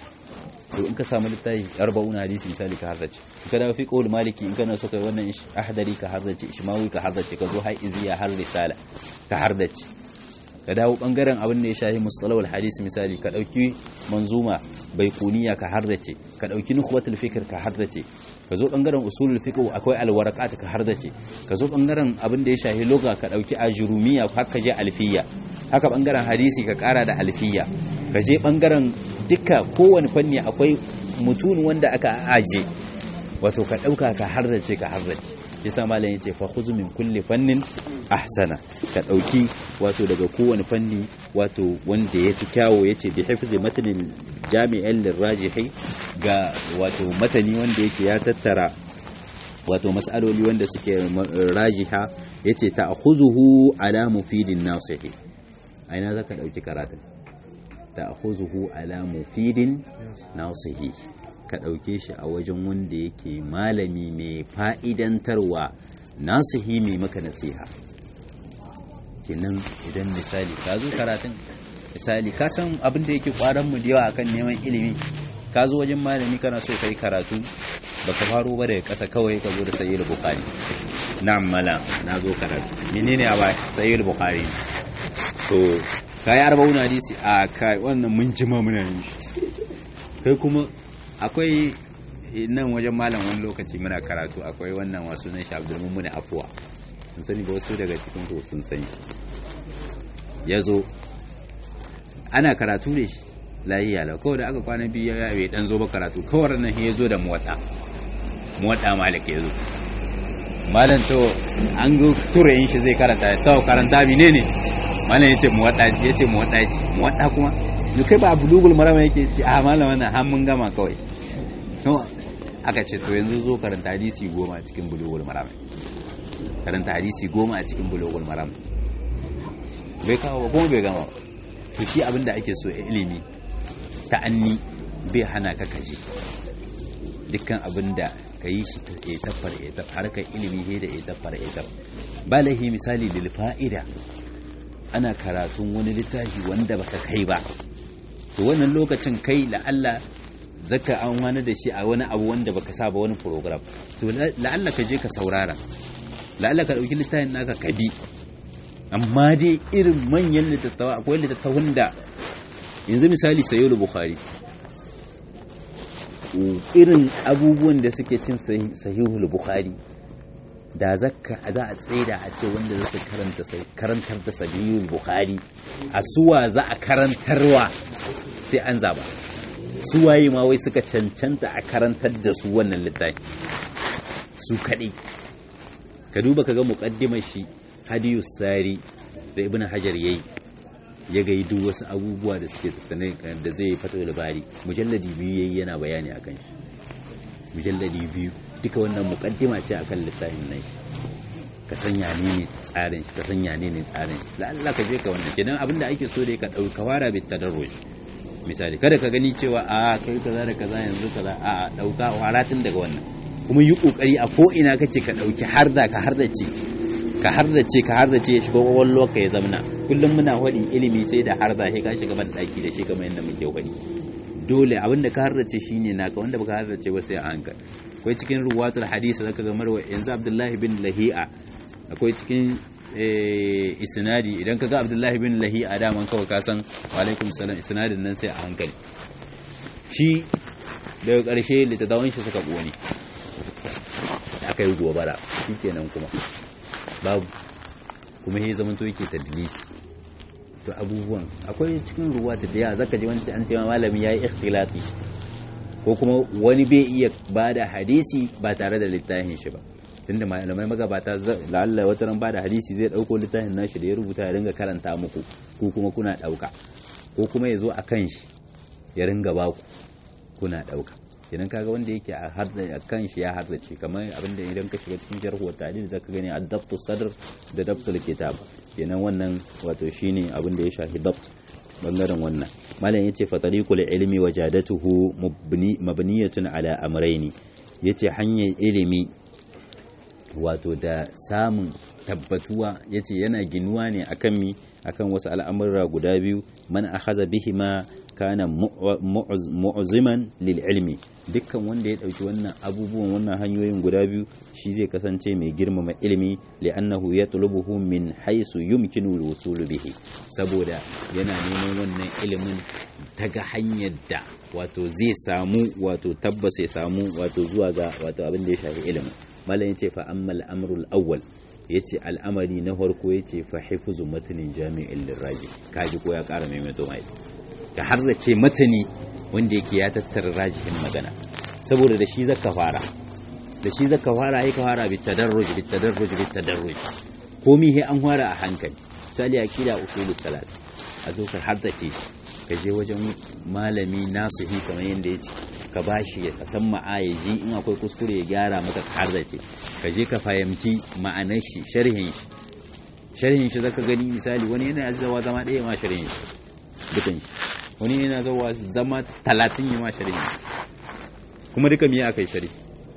Speaker 1: to in ka samu littafi arba'un hadisi misali ka harrace in ka dawo fiqhul maliki in kana so kai wannan ahdari ka harrace ishmawi ka harrace ka zo haiziya har risala ka harrace ka dawo bangaren abin da ya shahi mustalawal hadisi misali ka dauki manzuma baikuniya ka harrace ka dauki nukhwatul fikr ka harrace ka zo bangaren usulul fiqh akwai alwaraqat ka harrace ka zo bangaren abin da ya shahi lugha ka dauki ajurumiya haka je alfiya haka bangaren hadisi ka kara da alfiya ka je bangaren duka kowane fanni akwai mutun wanda aka aje wato ka dauka ka harrace ka harrace yasa malam yace fa khudh min kulli fannin ahsana ka dauki wato daga kowane fanni wato wanda yafi kyawo yace bi hifzi matanin jami'an lirajihi ga wato matani wanda yake ya tattara wato mas'aloli wanda suke rajiha yace ta'khuzuhu ala mufidin nasihi aina zaka dauki karatun ta'khuzuhu ala mufidin nasihi ka ɗauke shi a wajen wanda yake malami mai fa'idantarwa nasihi mai maka nasiha kenan idan misali ka zo karatun misali ka san abin da yake mu da yawa akan neman ilimi ka zo wajen malami kana so kai karatu baka faro ba daga ƙasa kawai ka zo da sayyid bukhari na'am mala na zo karatu menene a bai sayyid bukhari to kai arba'un hadisi a kai wannan mun jima muna yin kai kuma akwai nan wajen malam wani lokaci muna karatu akwai wannan wasu nan shabdul mummuni afuwa sun sani ba wasu daga cikin ku sun sani ya zo ana karatu da shi lahiya lau kawai da aka kwana biyu ya bai dan zo ba karatu kawai nan ya zo da muwatta muwatta malik ya zo malam to an go tura yin shi zai karanta sau karanta mine ne malam yace muwatta yace muwatta yace muwatta kuma ni kai ba bulugul marama yake ce a malam wannan har mun gama kawai to aka ce to yanzu zo karanta hadisi goma a cikin bulugul marama karanta hadisi goma a cikin bulugul marama bai kawo ba kuma bai gama ba to shi abin da ake so ilimi ta'anni bai hana ka kaje dukkan abin da ka yi shi ya tafar ya tafar harkar ilimi he da ya tafar ya tafar ba laihi misali lil fa'ida ana karatun wani littafi wanda baka kai ba to wannan lokacin kai la'alla zaka an wani da shi a wani abu wanda baka sa ba wani program to la'alla ka je ka saurara la'alla ka dauki littafin naka ka bi amma dai irin manyan littattawa akwai littattafan da yanzu misali sayo bukhari irin abubuwan da suke cin sahihul bukhari da zakka za a tsaida a ce wanda za su karanta karantar da sahihul bukhari a suwa za a karantarwa sai an zaba suwaye ma wai suka cancanta a karantar da su wannan littafi su kaɗai ka duba ka ga muƙaddimar shi hadiyu sari da ibn hajar yayi ya ga duk wasu abubuwa da suke tattane da zai fata labari mujalladi biyu yayi yana bayani akan shi mujalladi biyu duka wannan muqaddima ce akan littafin nan ka sanya ne ne tsarin shi ka sanya ne ne tsarin shi la'alla ka je ka wannan kenan abinda ake so dai ka dauka wara bi tadarruj misali kada ka gani cewa a kai kaza da kaza yanzu kaza a dauka waratin daga wannan kuma yi kokari a ko ina kake ka dauki harda ka harda ce ka hardace ka hardace ya shiga kwakwalwa ka ya zamna kullum muna faɗi ilimi sai da harda sai ka shiga ban daki da shi kamar yadda muke faɗi dole abin da ka hardace shine naka wanda baka hardace ba sai a hankali akwai cikin ruwatul hadisi zaka ga marwa yanzu abdullahi bin lahi'a akwai cikin isnadi idan ka ga abdullahi bin lahi'a daman kawai ka san wa alaikum salam isnadin nan sai a hankali shi daga ƙarshe littattafan shi suka ƙone aka yi gobara shikenan kuma babu kuma ya zama to yake tadlisi to abubuwan akwai cikin ruwa ta da yawa zaka ji wani an ce malami yayi ikhtilati ko kuma wani bai iya bada hadisi ba tare da littafin shi ba tunda malamai magabata la'alla wata ran bada hadisi zai dauko littafin nashi da ya rubuta ya ringa karanta muku ko kuma kuna dauka ko kuma ya zo a kan shi ya ringa baku kuna dauka kenan kaga wanda yake a harda kan shi ya hardace kamar abinda idan ka shiga cikin jarh wa ta'dil zaka gani adabtu sadr da dabtul kitab kenan wannan wato shine abin da ya shafi dabt bangaren wannan malam yace fa tariqul ilmi wajadatuhu mabniyatun ala amrayni yace hanyar ilimi wato da samun tabbatuwa yace yana ginuwa ne akan mi akan wasu al'amurra guda biyu man akhadha bihima kana mu'ziman lil ilmi dukkan wanda ya dauki wannan abubuwan wannan hanyoyin guda biyu shi zai kasance mai girmama ilimi li'annahu yatlubuhu min haythu yumkinu al-wusul bihi saboda yana neman wannan ilimin daga hanyar da wato zai samu wato tabbas ya samu wato zuwa ga wato abin da ya shafi ilimin malam yace fa amma al-amru al-awwal yace al'amari na farko yace fa hifzu matnin jami'in liraji kaji ko ya kara maimaito mai ka harzace matani wanda yake ya tattara rajihin magana saboda da shi zaka fara da shi zaka fara ai ka fara bi tadarruj bi tadarruj bi tadarruj komi he an fara a hankali misali akida usul salat a zo ka harzace ka je wajen malami nasihi kamar yanda yace ka bashi ya san ma'ayaji in akwai kuskure ya gyara maka ka harzace ka je ka fahimci ma'anar shi sharhin shi sharhin shi zaka gani misali wani yana zawa zama ɗaya ma sharhin shi dukan shi wani yana zawa zama talatin yi ma sharhi kuma duka miya aka yi sharhi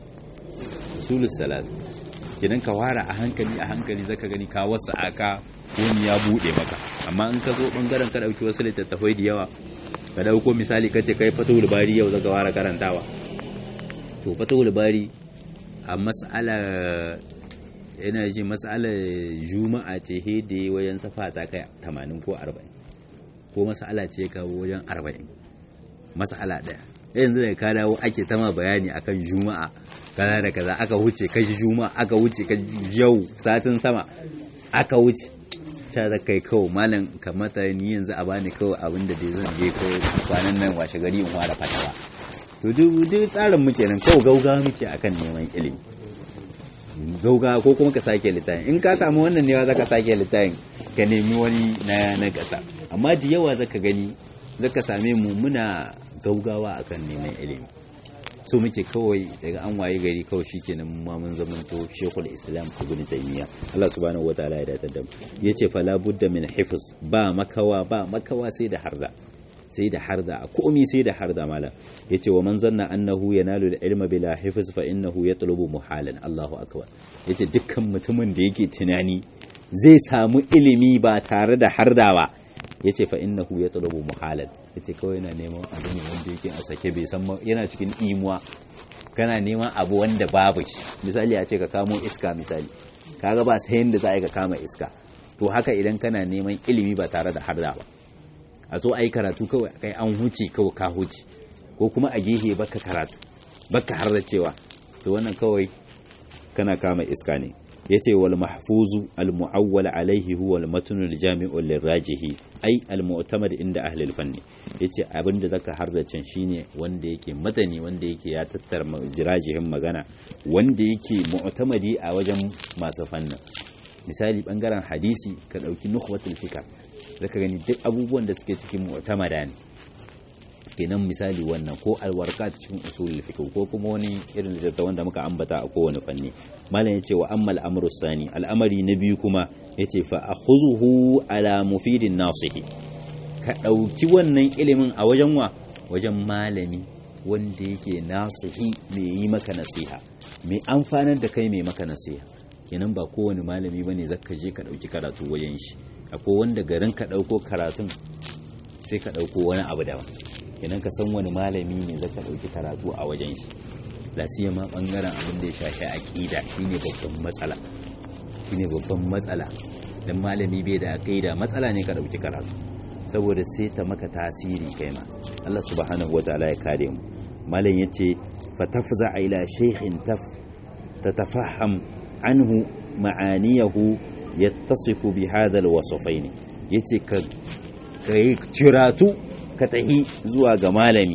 Speaker 1: usulus salat idan ka wara a hankali a hankali zaka gani ka wasu aka wani ya bude maka amma in ka zo bangaren ka dauki wasu littattafai da yawa ka dauko misali ka ce kai fatahul bari yau zaka wara karantawa to fatahul bari a mas'ala yana ji mas'alar juma'a ce hede wajen safa ta kai 80 ko 40 ko mas'ala ce kawo wajen 40 mas'ala daya yanzu da ka dawo ake tama bayani akan juma'a kaza da kaza aka wuce kashi juma'a aka wuce ka yau satin sama aka wuce ta da kai kawai malam kamata ni yanzu a bani kawai abin da dai zan je kawai kwanan nan washe gari in fara fatawa to duk duk tsarin muke nan kawai gauga muke akan neman ilimi gauga ko kuma ka sake littafin in ka samu wannan ne za ka sake littafin ka nemi wani na na gasa amma da yawa zaka gani zaka same mu muna gaugawa akan neman ilimi so muke kawai daga an waye gari kawai shikenan mu ma mun zamanto shekul islam ibn taymiya Allah subhanahu wataala ya dace da mu yace fala budda min hifz ba makawa ba makawa sai da harda sai da harda a komi sai da harda mala yace wa man zanna annahu yanalu al-ilma bila hifz fa innahu yatlubu muhalan Allahu akbar yace dukkan mutumin da yake tunani zai samu ilimi ba tare da harda ba yace fa innahu yatlubu muhalan yace kawai yana neman abu ne wanda yake a sake bai san yana cikin imuwa kana neman abu wanda babu shi misali a ce ka kamo iska misali kaga ba sai yanda za a yi ka kama iska to haka idan kana neman ilimi ba tare da harda ba a zo a yi karatu kawai kai an huce kawai ka huce ko kuma a gehe baka karatu baka har da cewa to wannan kawai kana kama iska ne yace wal mahfuzu al muawwal alaihi huwa al matn al jami'u lil rajihi ai al mu'tamad inda ahli al fanni yace abinda zaka hardace shine wanda yake matani wanda yake ya tattara jirajihin magana wanda yake mu'tamadi a wajen masu fannin misali bangaren hadisi ka dauki nukhwatul fikr zaka gani duk abubuwan da suke cikin mu'tamada ne kenan misali wannan ko alwarqat cikin usulul fiqh ko kuma wani irin littattafan da muka ambata a kowane fanni malam yace wa ammal amru sani al'amari na biyu kuma yace fa akhuzuhu ala mufidin nasihi ka dauki wannan ilimin a wajen wa wajen malami wanda yake nasihi mai yi maka nasiha mai amfanar da kai mai maka nasiha kenan ba kowane malami bane zaka je ka dauki karatu wajen shi akwai wanda garin ka ɗauko karatun sai ka ɗauko wani abu daban idan ka san wani malami ne zaka ɗauki karatu a wajen shi lasiya ma ɓangaren abin da ya shafi aƙida shine babban matsala shine babban matsala dan malami bai da aƙida matsala ne ka ɗauki karatu saboda sai ta maka tasiri kai ma Allah subhanahu wataala ya kare mu malam yace fatafza ila shaykhin taf tatafaham anhu ma'aniyahu yattasifu bi hadha alwasfain yace ka kai ciratu ka tahi zuwa ga malami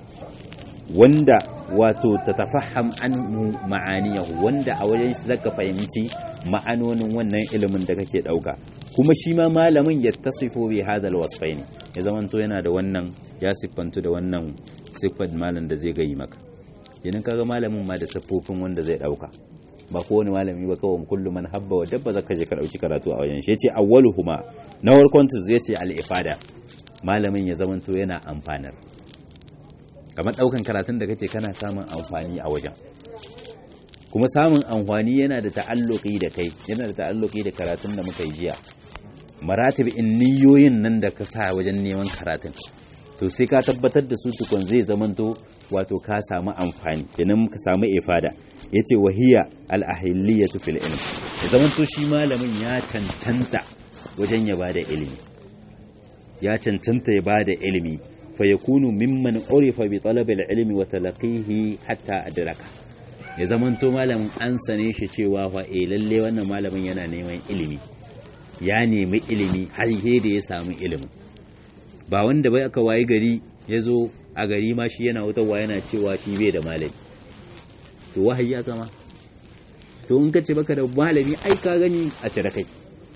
Speaker 1: wanda wato tatafaham anhu ma'aniyahu wanda a wajen shi zaka fahimci ma'anonin wannan ilimin da kake dauka kuma shi ma malamin yattasifu bi hadha alwasfain ya zamanto yana da wannan ya siffantu da wannan siffar malam da zai gayi maka idan kaga malamin ma da siffofin wanda zai dauka ba kowane malami ba kawai kullum man habba wa dabba zaka je ka dauki karatu a wajen shi yace awwaluhuma na farkon tu yace al-ifada malamin ya zamanto yana amfanar kamar daukan karatun da kake kana samun amfani a wajen kuma samun amfani yana da ta'alluqi da kai yana da ta'alluqi da karatun da muka yi jiya maratib in niyoyin nan da ka sa wajen neman karatun to sai ka tabbatar da su tukun zai zamanto wato ka samu amfani kenan ka samu ifada yace wahiya al-ahilliyatu fil ilm ya zamanto shi malamin ya cancanta wajen ya bada ilimi ya cancanta ya bada ilimi fa yakunu mimman urifa bi talab al-ilmi wa talaqihi hatta adraka ya zamanto malamin an sane shi cewa fa eh lalle wannan malamin yana neman ilimi ya nemi ilimi har da ya samu ilimin ba wanda bai aka wayi gari ya zo a gari ma shi yana wutarwa yana cewa shi bai da malami to wahayi ya zama to in ka ce baka da malami ai ka gani a cire kai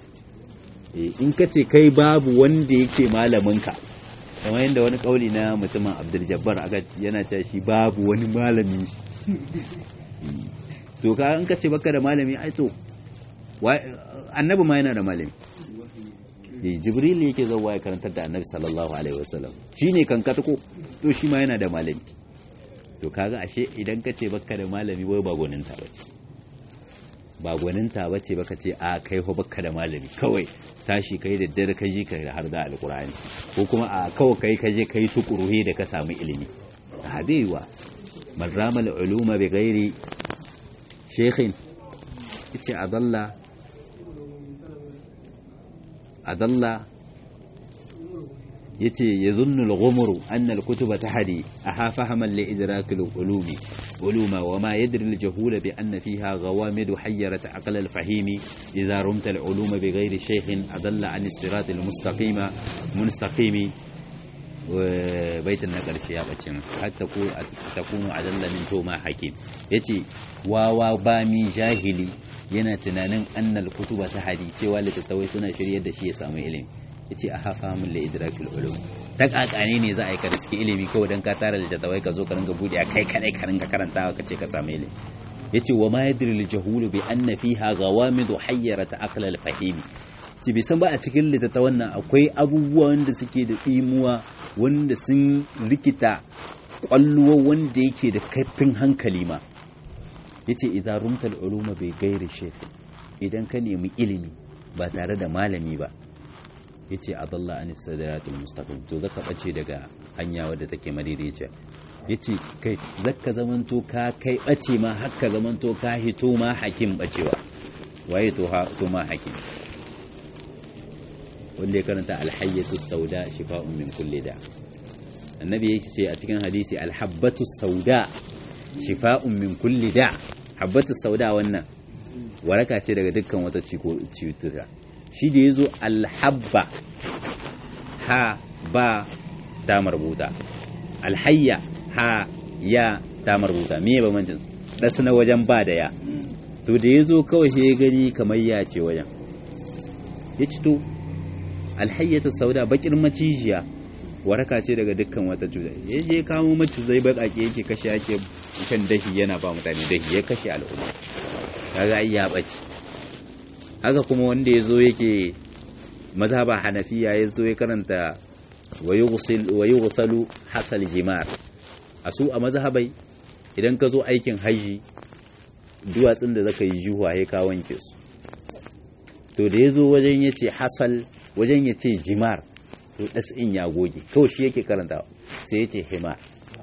Speaker 1: in ka ce kai babu wanda yake malaminka kamar yadda wani kauli na mutumin abdul jabbar aka yana cewa shi babu wani malami to ka in ka ce baka da malami ai to annabi ma yana da malami jibril yake zauwa ya karantar da annabi sallallahu alaihi wasallam shine kankata ko to shi ma yana da malami to kaga ashe idan ka ce baka da malami wai ba gwaninta ba ba gwaninta ba ce baka ce a kai fa baka da malami kawai tashi kai da dare ka ji ka har da alkurani ko kuma a kawai kai ka je kai tukuruhe da ka samu ilimi a baiwa man ramal uluma bi ghairi shaykhin yace adalla adalla yace yazunnu al-ghumru anna al-kutuba tahdi aha fahaman li idrak al-ulumi uluma wa ma yadri al-jahula bi anna fiha ghawamid hayyarat aql al-fahimi idha rumta al-uluma bi ghayri shaykhin adalla an as-sirat al-mustaqima mustaqimi baitin na ƙarshe ya ɓace min har ta kuma adalla min toma hakim yace wawa ba mi jahili yana tunanin annal kutuba ta hadi cewa littattafai suna shiryar da shi ya samu ilimi yace a hafa min la idrakil ulum ta kakane ne za a yi ka riski ilimi kawai dan ka tara littattafai ka zo ka ringa bude a kai kadai ka ringa karantawa ka ce ka samu ilimi yace wa ma yadri al jahulu bi anna fiha ghawamid hayyarat aql al fahimi ci bai san ba a cikin littattafan nan akwai abubuwa wanda suke da imuwa wanda sun rikita kwalluwa wanda yake da kaifin hankali ma yace idan rumtal uluma bai gairi shekh idan ka nemi ilimi ba tare da malami ba yace adalla anis sadaratul mustaqim to zaka bace daga hanya wadda take madaidaiciya yace kai zaka zamanto ka kai bace ma hakka zamanto ka hito ma hakim bacewa waye to ha to ma hakim wanda ya karanta alhayyatu sauda shifa'un min kulli da annabi yake ce a cikin hadisi alhabbatu sauda shifa'un min kulli da habbatu sauda wannan waraka ce daga dukkan wata cutuka shi da yazo alhabba ha ba ta marbuta alhayya ha ya ta marbuta me ba mancin dasu na wajen ba da ya to da yazo kawai sai ya gani kamar ya ce wajen ya ci to alhayyata sauda bakin macijiya waraka ce daga dukkan wata cuta ya je kamo macizai baƙaƙe yake kashe ake kan dahi yana ba mutane dahi ya kashe al'umma kaga ai ya bace haka kuma wanda ya zo yake mazhaba hanafiya ya zo ya karanta wa yughsalu hasal jimar a su a mazhabai idan ka zo aikin haji duwatsun da zaka yi juhuwa ya ka wanke su to da ya zo wajen ya ce hasal wajen ya ce jimar to ɗas'in ya goge kawai shi yake karanta sai ya ce himar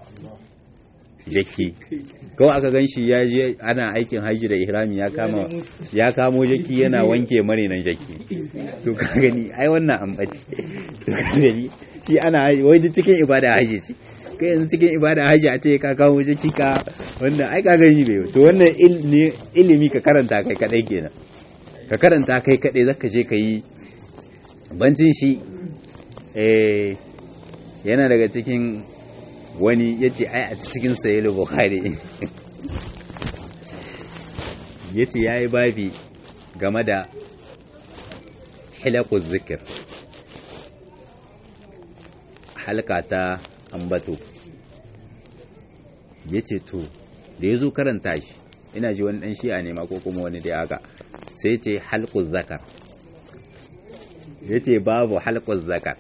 Speaker 1: jaki kawai aka gan shi ya je ana aikin hajji da ihrami ya kama ya kamo jaki yana wanke marinan jaki to ka gani ai wannan an bace to ka gani shi ana wai duk cikin ibada hajji ce kai yanzu cikin ibada hajji a ce ka kamo jaki ka wannan ai ka gani bai to wannan ilimi ka karanta kai kadai kenan ka karanta kai kadai zaka je ka yi bancin shi eh yana daga cikin wani ya ce ai a cikin sayilu bukhari ya ce ya yi babi game da hilakun zikir halka ta ambato ya ce to da ya zo karanta shi ina ji wani dan shi'a ne ma ko kuma wani da haka sai ce halkun zakar ya ce babu halkun zakar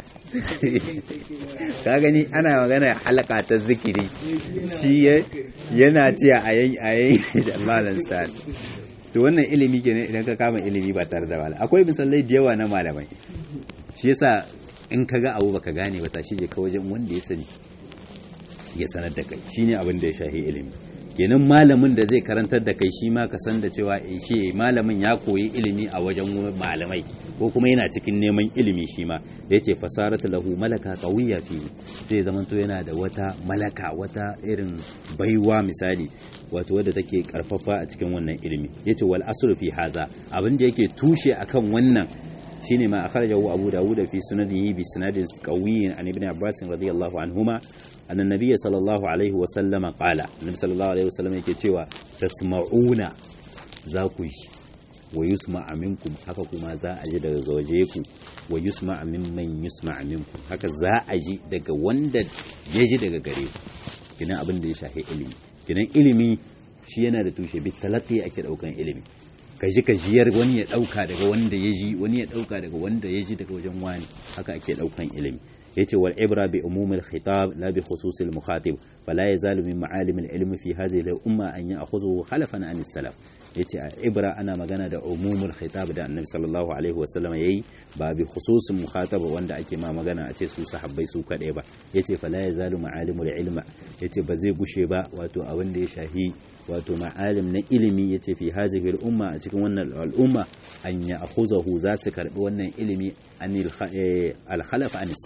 Speaker 1: ka gani ana magana halaka ta zikiri shi yana ce a yayi da malam sani to wannan ilimi kenan idan ka kama ilimi ba tare da malam akwai misalai da yawa na malamai shi yasa in ka ga abu baka gane ba tashi je ka wajen wanda ya sani ya sanar da kai shine abin da ya shahi ilimi kenan malamin da zai karantar da kai shi ma ka san da cewa shi malamin ya koyi ilimi a wajen malamai ko kuma yana cikin neman ilimi shi ma da yace fasaratu lahu malaka qawiyya fi sai zaman to yana da wata malaka wata irin baiwa misali wato wadda take karfafa a cikin wannan ilimi yace wal asru fi haza abin da yake tushe akan wannan shine ma akhrajahu abu dawud fi sunanihi bi sanadin qawiyyin an ibn abbas radiyallahu anhuma anna nabiyya sallallahu alaihi wa sallama qala annabi sallallahu alaihi wa sallam yake cewa tasma'una za ku ji wa yusma minkum haka kuma za a ji daga waje ku wa yusma mimman yusma minkum haka za a ji daga wanda ya ji daga gare ku kinan abin da ya shafi ilimi kinan ilimi shi yana da tushe bi talaqi ake daukan ilimi ka ji ka jiyar wani ya dauka daga wanda ya ji wani ya dauka daga wanda ya ji daga wajen wani haka ake daukan ilimi yace wal ibra bi umum al khitab la bi khusus al mukhatib fala yazalu min ma'alim al ilm fi hadhihi al umma an ya'khudhu khalafan an salaf yace a ibra ana magana da umumul khitab da annabi sallallahu alaihi wasallam yayi ba bi khususin mukhatab wanda ake ma magana a ce su sahabbai su kadai ba yace fala yazalu ma'alimul ilma yace ba zai gushe ba wato abin da ya shahi wato ma'alim na ilimi yace fi hadhihi al-umma a cikin wannan al'umma an ya akhuzahu za su karbi wannan ilimi anil al-khalaf an salaf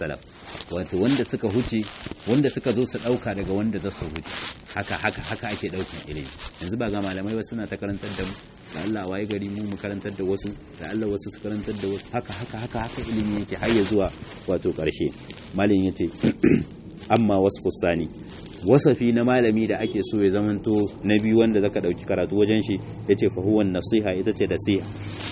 Speaker 1: wato wanda suka huce wanda suka zo su dauka daga wanda za su huce haka haka haka ake daukan ilimi yanzu ba ga malamai wasu suna ta karantar da mu da Allah waye gari mu mu karantar da wasu da Allah wasu su karantar da wasu haka haka haka haka ilimi yake har ya zuwa wato karshe malin yace amma wasu kusani wasafi na malami da ake so ya zamanto na biyu wanda zaka dauki karatu wajen shi yace fa huwa nasiha ita ce nasiha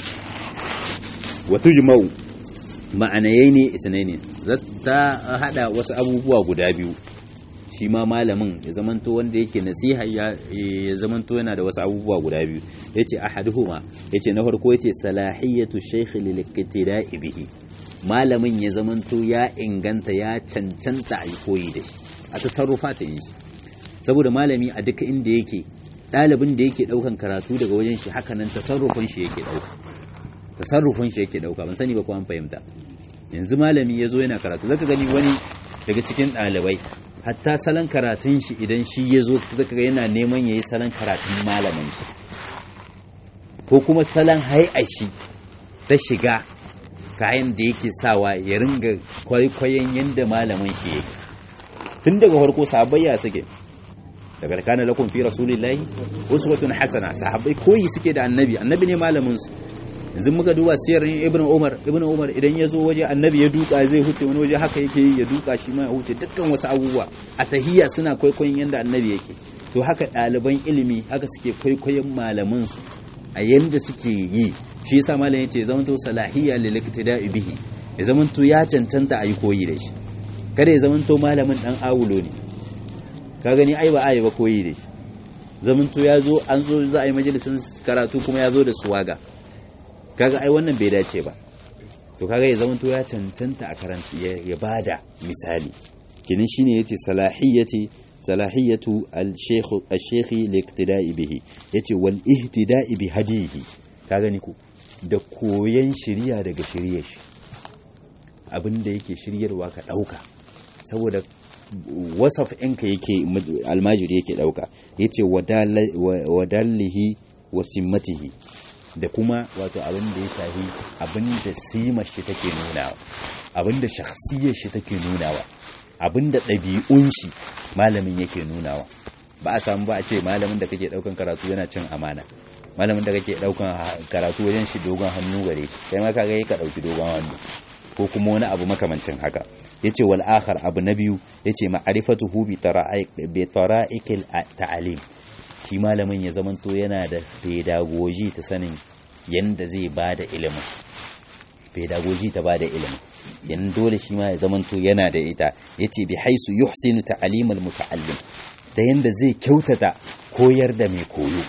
Speaker 1: wa tujma'u ma'anayai ne isnaini ta hada wasu abubuwa guda biyu shi ma malamin ya zamanto wanda yake nasiha ya zamanto yana da wasu abubuwa guda biyu yace ahaduhuma yace na farko yace salahiyatu shaykh lil iqtida'i bihi malamin ya zamanto ya inganta ya cancanta a koyi da shi a tasarrufa ta yi saboda malami a duka inda yake ɗalibin da yake ɗaukan karatu daga wajen shi haka nan tasarrufin shi yake ɗauka tasarrufin shi yake ɗauka ban sani ba ko an fahimta yanzu malami ya zo yana karatu zaka gani wani daga cikin ɗalibai hatta salon karatun shi idan shi ya zo zaka ga yana neman ya yi salon karatun malamin shi ko kuma salon hai'a shi ta shiga kayan da yake sawa ya ringa kwaikwayon yadda malamin shi yake tun daga farko sahabbai suke daga kana lakum fi rasulillahi uswatun hasana sahabbai koyi suke da annabi annabi ne malamin su yanzu muka duba siyar ibnu umar ibnu umar idan ya zo waje annabi ya duka zai huce wani waje haka yake yi ya duka shi ma ya huce dukkan wasu abubuwa a tahiyya suna kwaikwayon yanda annabi yake to haka ɗaliban ilimi haka suke kwaikwayon malaman su a yanda suke yi shi yasa malam yace zaman to salahiyya lil iktida'i bihi ya zaman to ya cancanta a yi koyi da shi kada ya zaman to malamin dan awulo ne ka gani ai ba ai ba koyi da shi zaman to ya zo an zo za a yi majalisin karatu kuma ya zo da suwaga kaga ai wannan bai dace ba to kaga ya zama to ya cancanta a karanta ya bada misali kinin shine yace salahiyati salahiyatu al-shaykh al-shaykh li-iqtida'i bihi yace wal ihtida'i bi hadihi ka gani ko da koyan shiriya daga shirye shi abinda yake shiryarwa ka dauka saboda wasaf ɗinka yake almajiri yake dauka yace wadallihi wa simmatihi da kuma wato abin da ya shafi abin da simar shi take nunawa abin da shakhsiyar shi take nunawa abin da ɗabi'un shi malamin yake nunawa ba a samu ba a ce malamin da kake ɗaukan karatu yana cin amana malamin da kake ɗaukan karatu wajen shi dogon hannu gare kai ma kaga ka ɗauki dogon hannu ko kuma wani abu makamancin haka yace wal akhar abu na biyu yace ma'rifatuhu bi tara'iq bi tara'iqil ta'alim shi malamin ya zamanto yana da pedagogy ta sanin yanda zai ba da ilimin pedagogy ta ba da ilimin yan dole shi ma ya zamanto yana da ita yace bi haisu yuhsinu ta'limul muta'allim da yanda zai kyautata koyar da mai koyo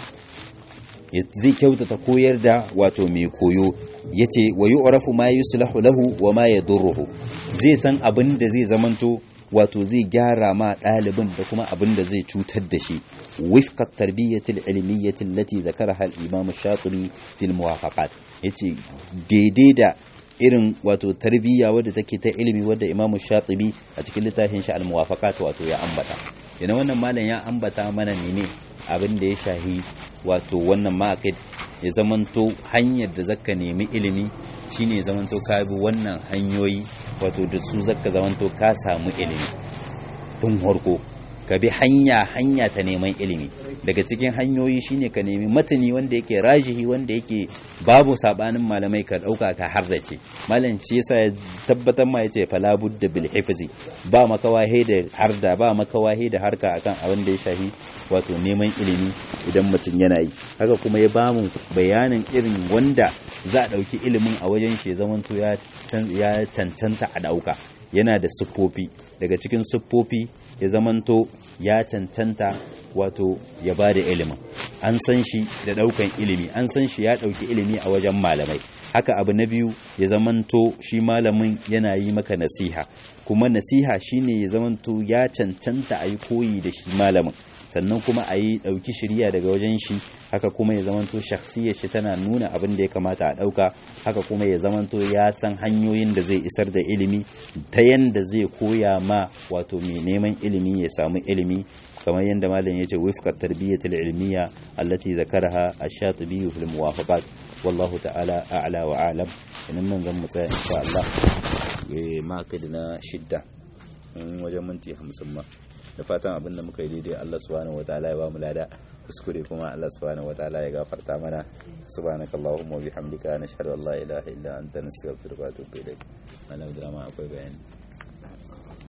Speaker 1: zai kyautata koyar da wato mai koyo yace wa yu'rafu ma yuslahu lahu wa ma yadurruhu zai san abin da zai zamanto wato zai gyara ma ɗalibin da kuma abin da zai cutar da shi wifqat tarbiyyatil ilmiyyati allati zakaraha al-imam ash-shatibi fil muwafaqat yace daidai da irin wato tarbiyya wadda take ta ilimi wadda imam ash-shatibi a cikin littafin shi al-muwafaqat wato ya ambata yana wannan malam ya ambata mana ne abin da ya shahi wato wannan maqid ya zamanto hanyar da zaka nemi ilimi shine zamanto ka bi wannan hanyoyi wato da su zaka zamanto ka samu ilimi tun harko ka bi hanya hanya ta neman ilimi daga cikin hanyoyi shine ka nemi matani wanda yake rajihi wanda yake babu sabanin malamai ka dauka ka harrace malam shi yasa ya tabbatar ma yace fala budda bil hifzi ba makawahe da harda ba makawahe da harka akan abin da ya shafi wato neman ilimi idan mutum yana yi haka kuma ya bamu bayanin irin wanda za a ɗauki ilimin a wajen shi zamanto ya cancanta a ɗauka yana da siffofi daga cikin siffofi ya zamanto ya cancanta wato ya ba da ilimin an san shi da ɗaukan ilimi an san shi ya ɗauki ilimi a wajen malamai haka abu na biyu ya zamanto shi malamin yana yi maka nasiha kuma nasiha shine ya zamanto ya cancanta a yi koyi da shi malamin sannan kuma a yi ɗauki shirya daga wajen shi haka kuma ya zamanto shakhsiyar shi tana nuna abin da ya kamata a ɗauka haka kuma ya zamanto ya san hanyoyin da zai isar da ilimi ta yanda zai koya ma wato mai neman ilimi ya samu ilimi kamar yadda malam ya ce wifqat tarbiyyatul ilmiya allati zakaraha ash-shatibi fil muwafaqat wallahu ta'ala a'la wa a'lam idan nan zan mu tsaya insha Allah ma na shidda in wajen minti hamsin ma da fatan abin da muka yi daidai Allah subhanahu wataala ya ba mu lada kuskure kuma Allah subhanahu wataala ya gafarta mana subhanakallahumma wa bihamdika nashhadu an la ilaha illa anta nastaghfiruka wa atubu ilaik malam drama akwai bayani